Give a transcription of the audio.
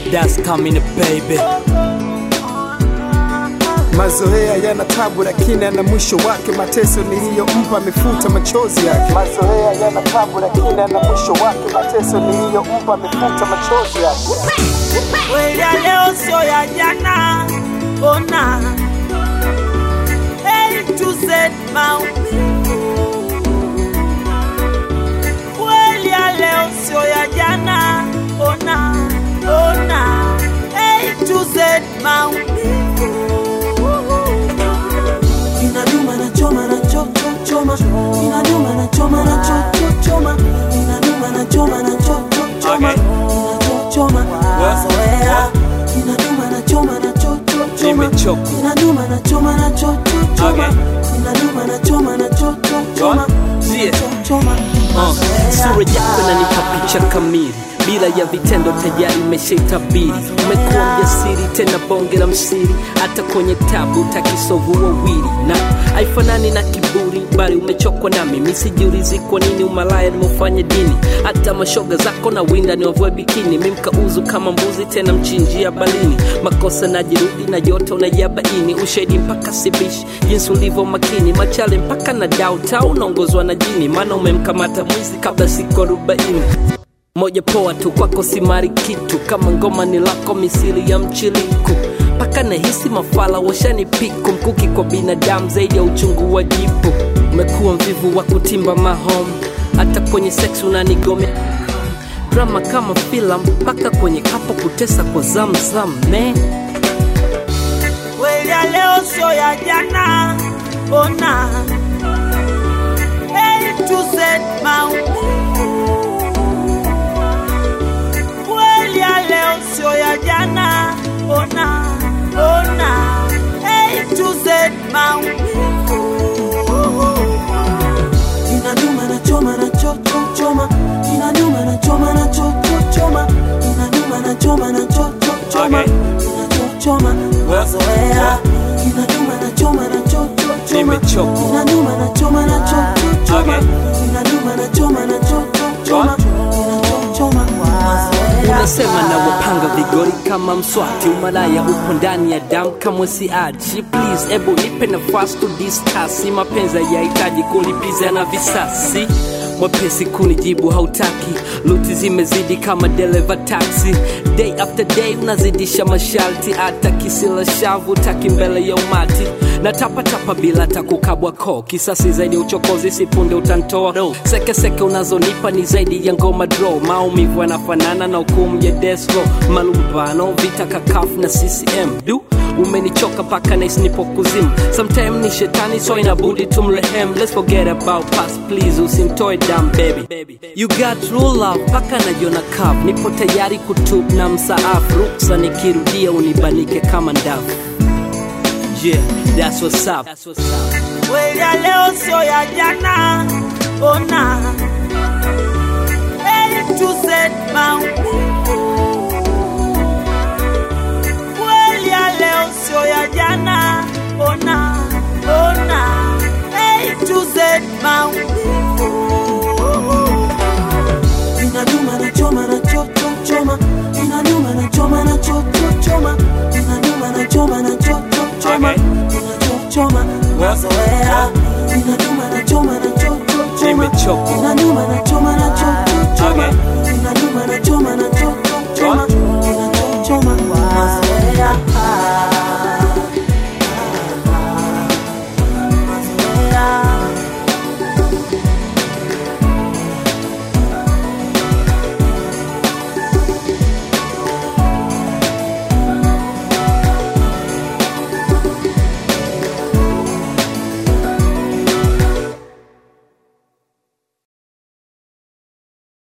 That's coming baby. Mazoea yana tabu lakini ana mwisho wake. Mateso niliyompa amefuta machozi yake. Mazoea yana tabu lakini ana mwisho wake. Mateso niliyompa amefuta machozi yake. Kweli ya leo sio ya jana, ona A to Z maumivu. Kweli ya leo sio ya jana, ona ona A to Z maumivu. Inaduma na choma na cho cho choma, inaduma na choma na cho cho choma, inaduma na choma na cho cho choma, inacho choma mazoea, inaduma na choma na cho cho choma, Nimechoka. inaduma na choma na cho cho choma, inaduma na choma na cho cho choma, Yeah. cho choma Uh, mazoea. sura yako inanipa picha kamili bila ya vitendo tayari imeshaitabiri umekuwa mjasiri tena bonge la msiri hata kwenye tabu takisovu wawili na haifanani na kiburi bali umechokwa nami misijiulizi kwa nini umalaya nimeufanya dini hata mashoga zako na winda ni wavue bikini mimkauzu kama mbuzi tena mchinjia balini makosa najirudi na yote unayabaini ushahidi mpaka sibishi jinsi ulivyo makini machale mpaka na dauta unaongozwa na jini maana umemkamata mwizi kabla siku arobaini moja poa tu kwako simari kitu kama ngoma ni lako misili ya mchiliku mpaka nahisi mafala washani piku mkuki kwa binadamu zaidi ya uchungu wa jipu umekuwa mvivu wa kutimba mahom hata kwenye sex unanigomea drama kama filam mpaka kwenye kapo kutesa kwa zamzam ne Kweli ya leo sio ya jana, ona A to Z maumivu. Kweli ya leo sio ya jana, ona ona A to Z maumivu. Inaduma na choma na cho cho choma, inaduma na choma na cho cho choma, inaduma na choma na cho cho choma, Okay. inachochoma mazoea, inaduma na choma na cho cho choma, Nimechoka. inaduma na choma na cho cho choma, Okay. inaduma na choma na cho cho choma, inachochoma mazoea. unasema na wapanga vigori kama mswati umalaya upo ndani ya damu kamwe siachi please ebu nipe nafasi to discuss mapenzi yahitaji kulipiza na visasi mwepesi kunijibu hautaki luti zimezidi kama dereva taxi day after day unazidisha masharti hata kisila shavu taki mbele ya umati na tapatapa bila takukabwa ko kisasi zaidi ya uchokozi sipunde utantoa sekeseke unazonipa ni zaidi ya ngoma dro maumivu yanafanana na hukumu ya desro malumbano vita kakafu na ccm du umenichoka paka nais nipo kuzimu sometime ni shetani so inabudi tumrehem let's forget about past please usimtoe dam baby you got true love paka najiona cup nipo tayari kutub na msaafu ruksa nikirudia unibanike kama ndavu yeah that's what's up, that's what's up. Kweli ya leo sio ya jana, ona A to Z maumivu. Kweli ya leo sio ya jana, ona ona A to Z maumivu. Inaduma na choma na cho cho choma, inaduma na choma na cho cho choma, inaduma na choma na cho cho choma, Okay. inachochoma mazoea, inaduma na choma na cho cho choma, Nimechoka. inaduma na choma na cho cho choma, Okay. inaduma na choma na cho cho choma,